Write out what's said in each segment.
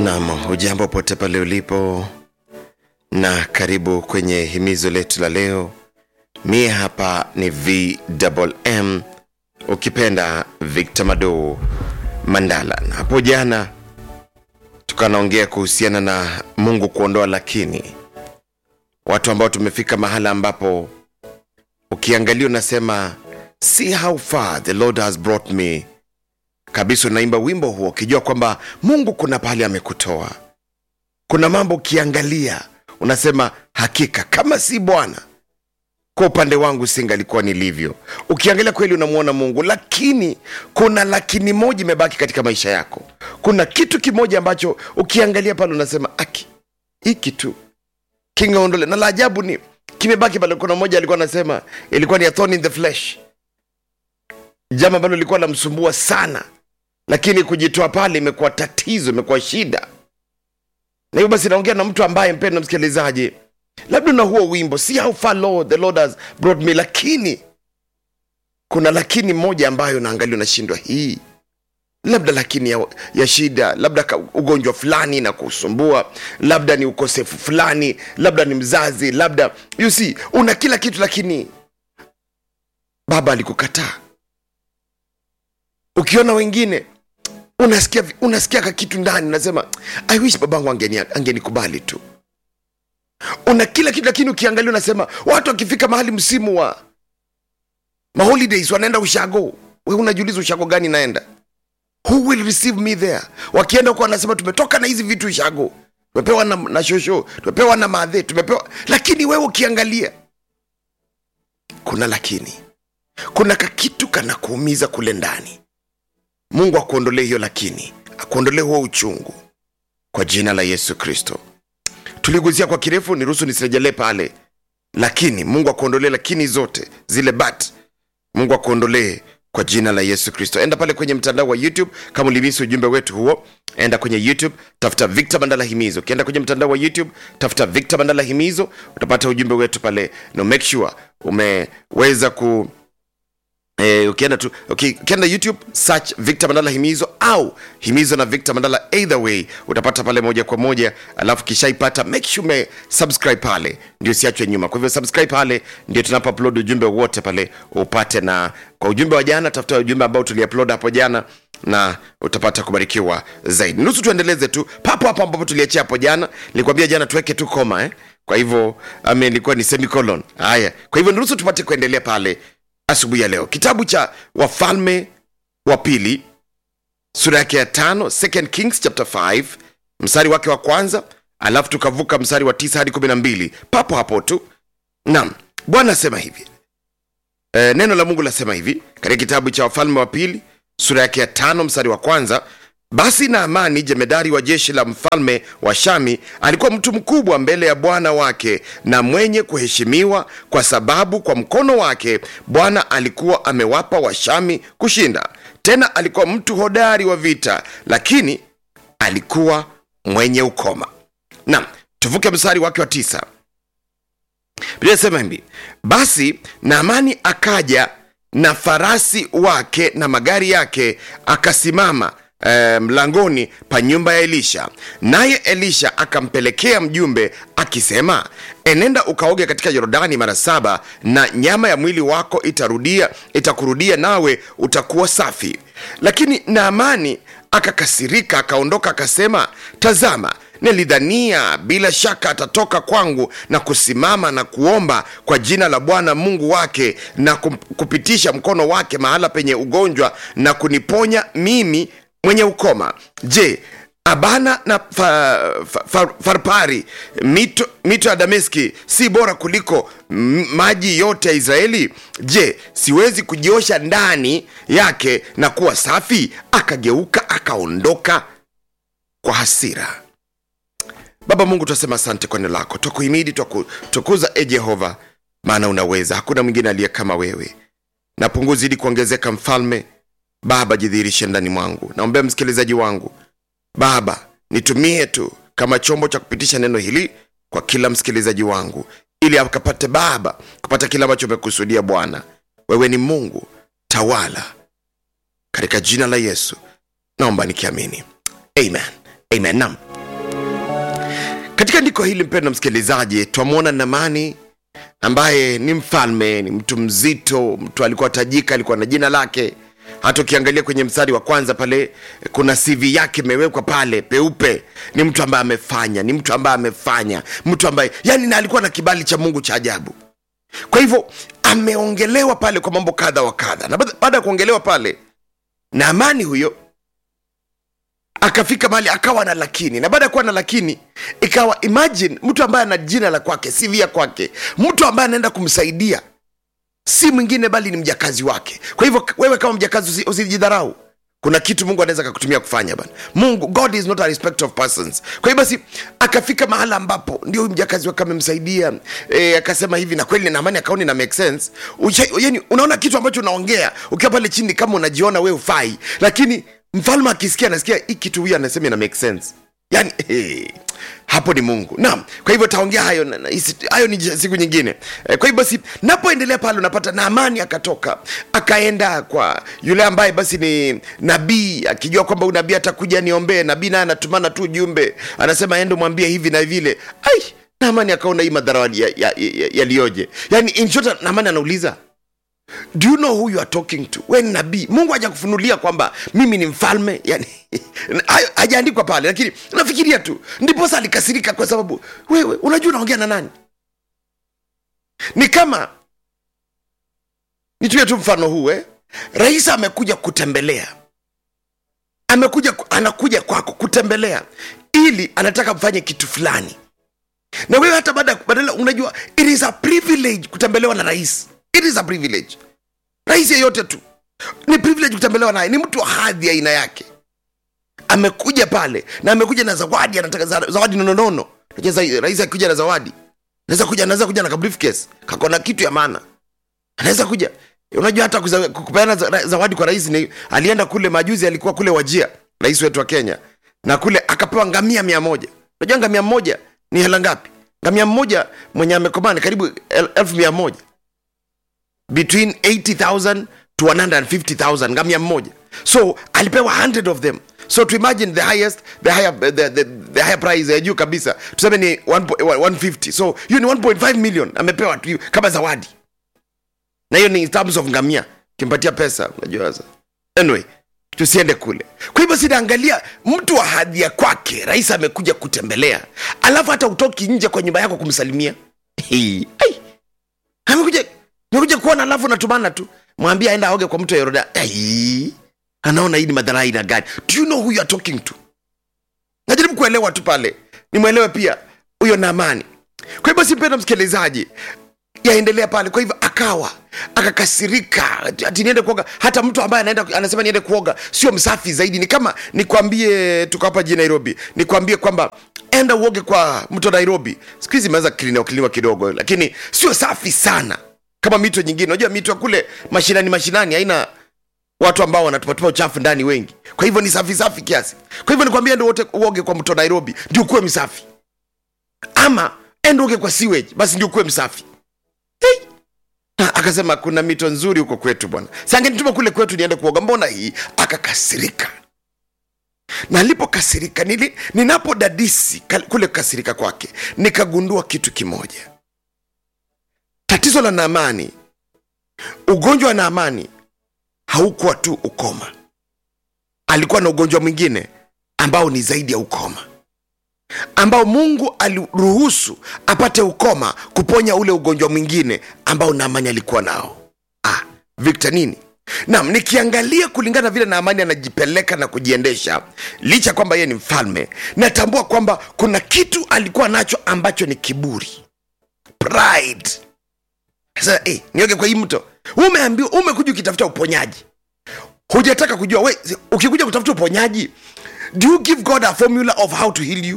Nam, hujambo pote pale ulipo, na karibu kwenye himizo letu la leo. Mie hapa ni VMM, ukipenda Victor Mado Mandala, na hapo jana tukanaongea kuhusiana na Mungu kuondoa lakini, watu ambao tumefika mahala ambapo ukiangalia unasema see how far the Lord has brought me kabisa unaimba wimbo huo ukijua kwamba mungu kuna pahali amekutoa kuna mambo ukiangalia unasema hakika kama si bwana kwa upande wangu singalikuwa nilivyo ukiangalia kweli unamwona mungu lakini kuna lakini moja imebaki katika maisha yako kuna kitu kimoja ambacho ukiangalia pale unasema aki hiki tu kingaondole na la ajabu ni kimebaki pale kuna mmoja alikuwa anasema ilikuwa ni a thorn in the flesh jambo ambalo lilikuwa namsumbua sana lakini kujitoa pale imekuwa tatizo imekuwa shida na hivyo basi naongea na mtu ambaye mpendo msikilizaji labda na huo wimbo see how far Lord, the lord has brought me lakini kuna lakini moja ambayo naangalia unashindwa hii labda lakini ya, ya shida labda ka- ugonjwa fulani na kusumbua labda ni ukosefu fulani labda ni mzazi labda you see una kila kitu lakini baba alikukataa ukiona wengine unasikia unasikia ka kitu ndani unasema i wish babangu angeni angenikubali tu una kila kitu lakini ukiangalia unasema watu wakifika mahali msimu wa maholidays wanaenda ushago we unajiuliza ushago gani naenda who will receive me there wakienda huko wanasema tumetoka na hizi vitu ushago tumepewa na, na shosho tumepewa na madhe tumepewa lakini wewe ukiangalia kuna lakini kuna kakitu kanakuumiza kule ndani mungu akuondolee hiyo lakini akuondolee huo uchungu kwa jina la yesu kristo tuliguzia kwa kirefu niruhusu nisirejelee pale lakini mungu akuondolee lakini zote zile bat mungu akuondolee kwa jina la yesu kristo enda pale kwenye mtandao wa youtube kama ulimisi ujumbe wetu huo enda kwenye youtube tafuta victor bandala himizo ukienda kwenye mtandao wa youtube tafuta victor bandala himizo utapata ujumbe wetu pale no make sure umeweza ku Eh, ukienda tu uki- ukienda youtube search victor mandala himizo au himizo na victor mandala either way utapata pale moja kwa moja alafu kishaipata make sure ume subscribe pale ndio siachwe nyuma kwa hivyo subscribe pale ndio tunapo upload ujumbe wote pale upate na kwa ujumbe wa jana tafuta ujumbe ambao tuliupload hapo jana na utapata kubarikiwa zaidi nusu tuendeleze tu papo hapo ambapo tuliachia hapo jana nilikwambia jana tuweke tu koma eh? kwa hivyo ame ilikuwa ni semicolon haya kwa hivyo nusu tupate kuendelea pale asubuhi ya leo kitabu cha wafalme wa pili sura yake ya tano second kings chapter 5 mstari wake wa kwanza alafu tukavuka mstari wa tisa hadi kumi na mbili papo hapo tu naam bwana asema hivi e, neno la mungu lasema hivi katika kitabu cha wafalme wa pili sura yake ya tano mstari wa kwanza basi naamani jemedari wa jeshi la mfalme wa shami alikuwa mtu mkubwa mbele ya bwana wake na mwenye kuheshimiwa kwa sababu kwa mkono wake bwana alikuwa amewapa washami kushinda tena alikuwa mtu hodari wa vita lakini alikuwa mwenye ukoma nam tuvuke mstari wake wa tisa Biblia inasema hivi basi naamani akaja na farasi wake na magari yake akasimama eh, mlangoni pa nyumba ya elisha naye elisha akampelekea mjumbe akisema enenda ukaoge katika yordani mara saba na nyama ya mwili wako itarudia itakurudia nawe utakuwa safi lakini naamani akakasirika akaondoka akasema tazama nilidhania bila shaka atatoka kwangu na kusimama na kuomba kwa jina la bwana mungu wake na kum- kupitisha mkono wake mahala penye ugonjwa na kuniponya mimi mwenye ukoma je abana na fa, fa, fa, farpari mito, mito ya dameski si bora kuliko m- maji yote ya israeli je siwezi kujiosha ndani yake na kuwa safi akageuka akaondoka kwa hasira baba mungu twasema asante kwa neno lako twakuhimidi twakutukuza e jehova maana unaweza hakuna mwingine aliye kama wewe na punguzi ili kuongezeka mfalme baba jidhihirishe ndani mwangu naombea msikilizaji wangu baba nitumie tu kama chombo cha kupitisha neno hili kwa kila msikilizaji wangu ili akapate baba kupata kile ambacho umekusudia bwana wewe ni mungu tawala katika jina la yesu naomba nikiamini amen amen nam katika andiko hili mpendo msikilizaji twamwona namani ambaye ni mfalme ni mtu mzito mtu alikuwa tajika alikuwa na jina lake hata ukiangalia kwenye mstari wa kwanza pale kuna cv yake imewekwa pale peupe ni mtu ambaye amefanya ni mtu ambaye amefanya mtu ambaye yani na alikuwa na kibali cha mungu cha ajabu kwa hivyo ameongelewa pale kwa mambo kadha wa kadha na baada baada ya kuongelewa pale na amani huyo akafika mahali akawa na lakini na baada ya kuwa na lakini ikawa imagine mtu ambaye ana jina la kwake cv ya kwake mtu ambaye anaenda kumsaidia si mwingine bali ni mjakazi wake kwa hivyo wewe kama mjakazi usi- usijidharau kuna kitu mungu anaweza akakutumia kufanya bana mungu god is not a respect of persons kwa hiyo basi akafika mahala ambapo ndio huyu mjakazi wake amemsaidia e, akasema hivi na kweli naamani akaoni na make sense Ucha, yani unaona kitu ambacho unaongea ukiwa pale chini kama unajiona we ufai lakini mfalme akisikia anasikia hii kitu huyu anasema ina make sense yani hey, hapo ni mungu naam kwa hivyo taongea hayo na- na- isi- hayo ni siku nyingine eh, kwa hivyo basi napoendelea pale unapata naamani akatoka akaenda kwa yule ambaye basi ni nabii akijua kwamba huyu nabii atakuja niombee nabii naye anatumana tu ujumbe anasema ende mwambie hivi na vile ai naamani akaona hii madhara yaliyoje ya, ya, ya, yaliyoje. yani in short naamani anauliza do you know who you are talking to we ni nabii mungu haja kufunulia kwamba mimi ni mfalme yani hayo hajaandikwa pale lakini nafikiria tu ndiposa alikasirika kwa sababu wewe unajua unaongea na nani ni kama nitumie tu mfano huu eh? rais amekuja kutembelea amekuja anakuja kwako kutembelea ili anataka mfanye kitu fulani na wewe hata baada badala unajua it is a privilege kutembelewa na rais it is a privilege rais yeyote tu ni privilege kutembelewa naye ni mtu wa hadhi ya aina yake amekuja pale na amekuja na zawadi anataka za- zawadi nononono Unajua za- rais akikuja na zawadi anaweza kuja anaweza kuja na ka briefcase kako na kitu ya maana anaweza kuja unajua hata kuza- kupeana za- zawadi kwa rais ni alienda kule majuzi alikuwa kule wajia rais wetu wa kenya na kule akapewa ngamia mia moja unajua ngamia moja ni hela ngapi ngamia mmoja mwenye amekomaa ni karibu el- elfu mia moja between 80000 to 150000 ngamia mmoja so alipewa 100 of them so to imagine the highest the higher, the, the, the higher price ya juu kabisa tuseme ni 1 po- 150 so hiyo ni 1.5 million amepewa tu kama zawadi na hiyo ni in terms of ngamia kimpatia pesa unajua sasa anyway tusiende kule kwa hivyo sinaangalia mtu wa hadhi ya kwake rais amekuja kutembelea alafu hata utoki nje kwa nyumba yako kumsalimia Hii, ai amekuja amekuja kuona alafu natumana tu mwambie aenda aoge kwa mto yoroda ai anaona hii ni madhara aina gani do you know who you are talking to najaribu kuelewa tu pale nimwelewe pia huyo naamani kwa hivyo simpenda msikilizaji yaendelea pale kwa hivyo akawa akakasirika ati ati niende kuoga hata mtu ambaye anaenda anasema niende kuoga sio msafi zaidi ni kama nikwambie tuko hapa jijini nairobi nikwambie kwamba enda uoge kwa mto nairobi siku hizi imeweza kiliniwa kiliniwa kidogo lakini sio safi sana kama mito nyingine unajua mito ya kule mashinani mashinani haina watu ambao wanatupatupa uchafu ndani wengi kwa hivyo ni safi safi kiasi kwa hivyo nikwambia ende wote uoge kwa mto nairobi ndio ukuwe msafi ama ende uoge kwa sewage basi ndio ukuwe msafi hey. Na akasema kuna mito nzuri huko kwetu bwana sangenituma kule kwetu niende kuoga mbona hii akakasirika na alipokasirika nili ninapodadisi kal- kule kukasirika kwake nikagundua kitu kimoja tatizo la naamani ugonjwa wa naamani haukuwa tu ukoma alikuwa na ugonjwa mwingine ambao ni zaidi ya ukoma ambao mungu aliruhusu apate ukoma kuponya ule ugonjwa mwingine ambao naamani alikuwa nao ah, victor nini nam nikiangalia kulingana vile naamani anajipeleka na kujiendesha licha kwamba yeye ni mfalme natambua kwamba kuna kitu alikuwa nacho ambacho ni kiburi pride sasa eh, nioge kwa hii mto umeambiwa umekuja ukitafuta uponyaji hujataka kujua we ukikuja kutafuta uponyaji do you give god a formula of how to heal you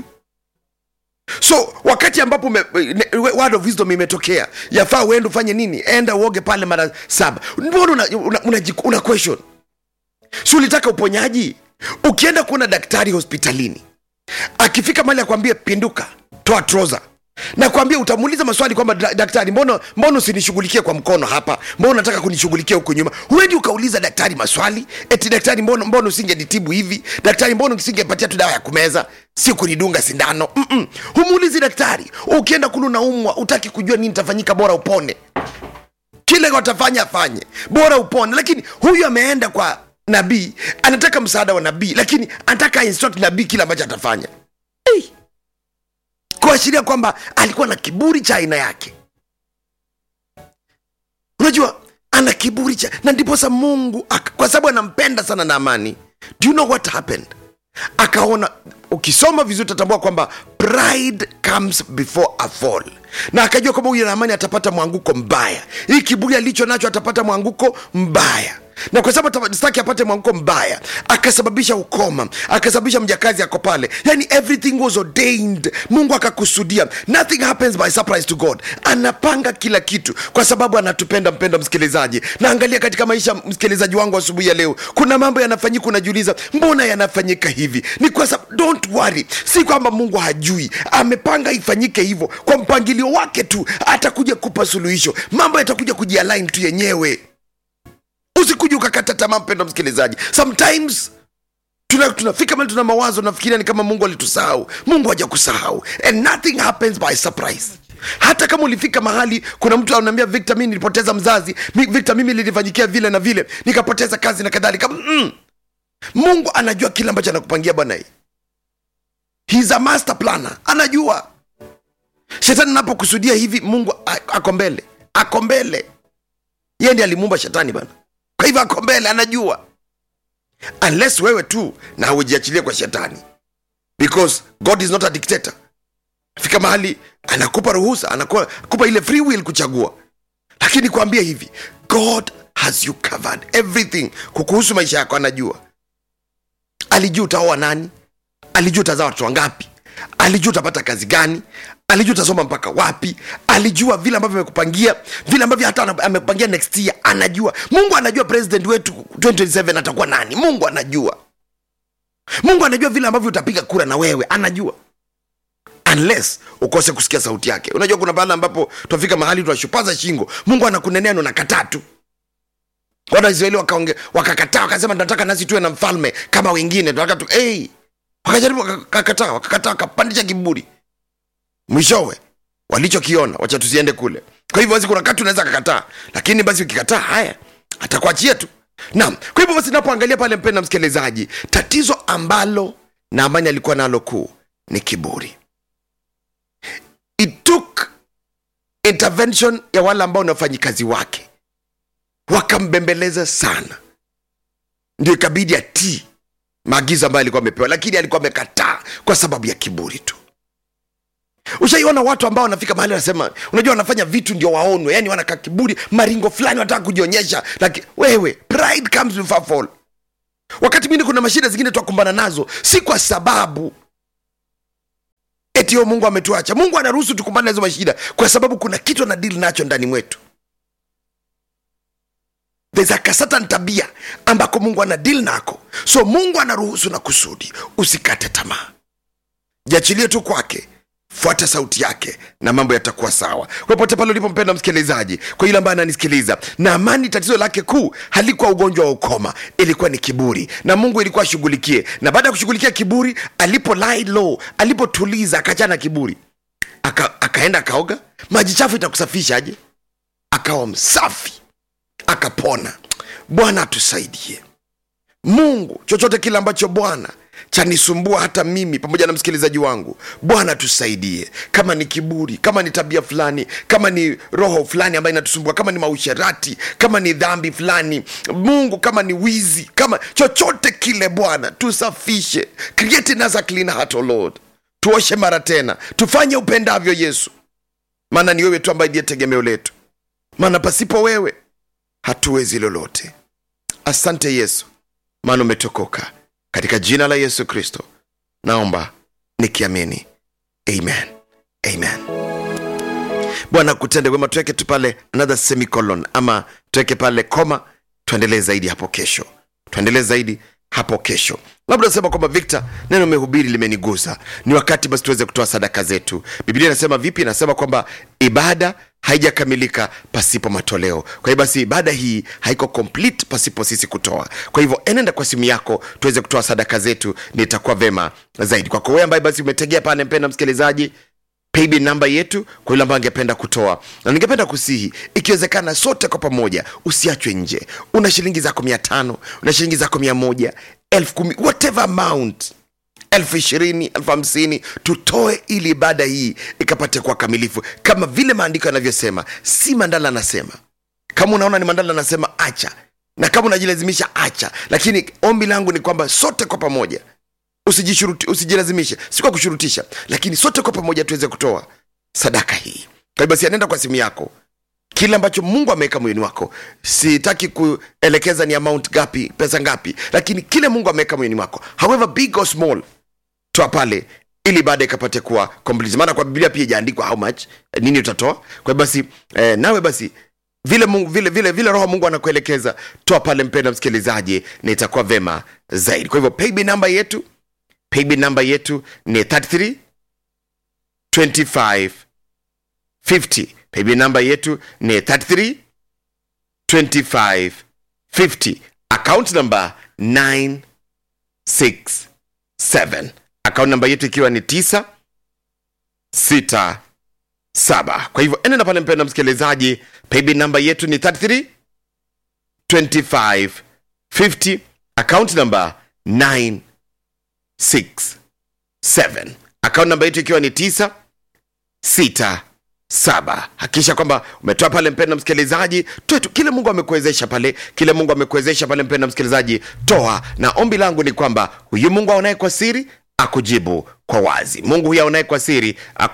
so wakati ambapo ume, ne- word of wisdom imetokea yafaa uende ufanye nini enda uoge pale mara saba mbona una, una, una, una question si ulitaka uponyaji ukienda kuona daktari hospitalini akifika mali akwambie pinduka toa troza nakwambia utamuuliza maswali kwamba "Da- daktari mbona mbona usinishughulikie kwa mkono hapa mbona unataka kunishughulikia huku nyuma huendi ukauliza daktari maswali eti daktari mbona, mbona usingenitibu hivi daktari mbona usingepatia tu dawa ya kumeza si kunidunga sindano Mm-mm. humuulizi daktari ukienda kulu naumwa utaki kujua nini tafanyika bora upone kile watafanya afanye bora upone lakini huyu ameenda kwa nabii anataka msaada wa nabii lakini anataka instruct nabii kile ambacho atafanya hey kuashiria kwamba alikuwa na kiburi cha aina yake unajua ana kiburi cha na ndiposa mungu aka- kwa sababu anampenda sana na amani do you know what happened akaona ukisoma vizuri utatambua kwamba pride comes before a fall na akajua kwamba huyu naamani atapata mwanguko mbaya hii kiburi alicho nacho atapata mwanguko mbaya na kwa sababu staki apate mwanguko mbaya akasababisha ukoma akasababisha mjakazi ako pale yani everything was ordained mungu akakusudia nothing happens by surprise to god anapanga kila kitu kwa sababu anatupenda mpenda msikilizaji na angalia katika maisha msikilizaji wangu asubuhi ya leo kuna mambo yanafanyika unajiuliza mbona yanafanyika hivi ni kwa sababu don't worry si kwamba mungu hajui amepanga ifanyike hivyo kwa mpangilio wake tu atakuja kupa suluhisho mambo yatakuja kujialign tu yenyewe usikuja ukakata tamaa mpendo msikilizaji sometimes tuna- tunafika mali tuna mawazo nafikiria ni kama mungu alitusahau mungu haja kusahau and nothing happens by surprise hata kama ulifika mahali kuna mtu anaambia victor mi nilipoteza mzazi Mi- victor mimi lilifanyikia vile na vile nikapoteza kazi na kadhalika mm. mungu anajua kile ambacho anakupangia bwana hii He's a master planner anajua shetani anapokusudia hivi mungu a- ako mbele ako mbele yeye ndiye alimuumba shetani bana kwa hivyo ako mbele anajua unless wewe tu na haujiachilie kwa shetani because god is not a dictator fika mahali anakupa ruhusa anakupa anakupa ile free will kuchagua lakini kuambia hivi god has you covered everything kukuhusu maisha yako anajua alijua utaoa nani alijua utazaa watoto wangapi alijua utapata kazi gani alijua utasoma mpaka wapi alijua vile ambavyo amekupangia vile ambavyo hata ana- amekupangia next year anajua mungu anajua president wetu 2027 atakuwa nani mungu anajua mungu anajua vile ambavyo utapiga kura na wewe anajua unless ukose kusikia sauti yake unajua kuna bahala ambapo tunafika mahali tunashupaza shingo mungu anakunenea na unakataa tu wana israeli wakaonge- wakakataa wakasema tunataka nasi tuwe na mfalme kama wengine tunataka tu hey! wakajaribu wakakataa wakakataa wakapandisha kiburi mwishowe walichokiona wacha tusiende kule kwa hivyo basi kuna kati unaweza kakataa lakini basi ukikataa haya atakuachia tu naam kwa hivyo basi napoangalia pale mpenda msikilizaji tatizo ambalo naamani alikuwa nalo kuu ni kiburi it took intervention ya wale ambao ni wafanyikazi wake wakambembeleza sana ndio ikabidi atii maagizo ambayo alikuwa amepewa lakini alikuwa amekataa kwa sababu ya kiburi tu ushaiona watu ambao wanafika mahali wanasema unajua wanafanya vitu ndio waonwe yani wanakaa kiburi maringo fulani wanataka kujionyesha lakini wewe pride comes before fall wakati mwingine kuna mashida zingine twakumbana nazo si kwa sababu eti yo mungu ametuacha mungu anaruhusu tukumbane na hizo mashida kwa sababu kuna kitu anadili nacho ndani mwetu there's a kasatan tabia ambako mungu anadili nako so mungu anaruhusu na kusudi usikate tamaa jiachilie tu kwake fuata sauti yake na mambo yatakuwa sawa popote pale ulipompenda msikilizaji kwa yule ambaye ananisikiliza na amani tatizo lake kuu halikuwa ugonjwa wa ukoma ilikuwa ni kiburi na mungu ilikuwa ashughulikie na baada ya kushughulikia kiburi alipo lie low alipotuliza akachana kiburi aka, akaenda akaoga maji chafu itakusafishaje akawa msafi akapona bwana atusaidie mungu chochote kile ambacho bwana chanisumbua hata mimi pamoja na msikilizaji wangu bwana tusaidie kama ni kiburi kama ni tabia fulani kama ni roho fulani ambayo inatusumbua kama ni mausherati kama ni dhambi fulani mungu kama ni wizi kama chochote kile bwana tusafishe create in us a clean heart, o lord tuoshe mara tena tufanye upendavyo yesu maana ni wewe tu ambaye ndiye tegemeo letu maana pasipo wewe hatuwezi lolote asante yesu maana umetokoka katika jina la yesu kristo naomba nikiamini amen amen bwana kutende wema tuweke tu pale another semicolon ama tuweke pale koma tuendelee zaidi hapo kesho tuendelee zaidi hapo kesho labda unasema kwamba victor neno umehubiri limenigusa ni wakati basi tuweze kutoa sadaka zetu biblia inasema vipi inasema kwamba ibada haijakamilika pasipo matoleo kwa hiyo basi ibada hii haiko complete pasipo sisi kutoa kwa hivyo enenda kwa simu yako tuweze kutoa sadaka zetu nitakuwa vema zaidi kwako wewe ambaye basi umetegea pale mpenda msikilizaji paybill namba yetu kwa yule ambaye angependa kutoa na ningependa kusihi ikiwezekana sote kwa pamoja usiachwe nje una shilingi zako mia tano una shilingi zako mia moja elfu kumi whatever amount elfu ishirini elfu hamsini tutoe ili ibada hii ikapate kuwa kamilifu kama vile maandiko yanavyosema si mandala anasema kama unaona ni mandala anasema acha na kama unajilazimisha acha lakini ombi langu ni kwamba sote kwa pamoja usijishuruti usijilazimishe si kwa kushurutisha lakini sote kwa pamoja tuweze kutoa sadaka hii kwa hiyo basi anaenda kwa simu yako kile ambacho mungu ameweka moyoni wako sitaki kuelekeza ni amount gapi pesa ngapi lakini kile mungu ameweka moyoni wako however big or small toa pale ili baada ikapate kuwa complete maana kwa biblia pia ijaandikwa how much eh, nini utatoa kwa hiyo basi eh, nawe basi vile mungu, vile vile vile roho mungu anakuelekeza toa pale mpenda msikilizaji na itakuwa vema zaidi kwa hivyo paybill namba yetu paybill namba yetu ni 33 25 50 paybill namba yetu ni 33 25 50 account number 967 account namba yetu ikiwa ni 9 6 7 kwa hivyo enenda pale mpenda msikilizaji paybill namba yetu ni 33 25 50 account number 9 6 7 akaunti namba yetu ikiwa ni 9 6 saba hakikisha kwamba umetoa pale mpenda msikilizaji toe tu kile mungu amekuwezesha pale kile mungu amekuwezesha pale mpenda msikilizaji toa na ombi langu ni kwamba huyu mungu aonaye kwa siri akujibu kwa wazi mungu huyu aonaye kwa siri aku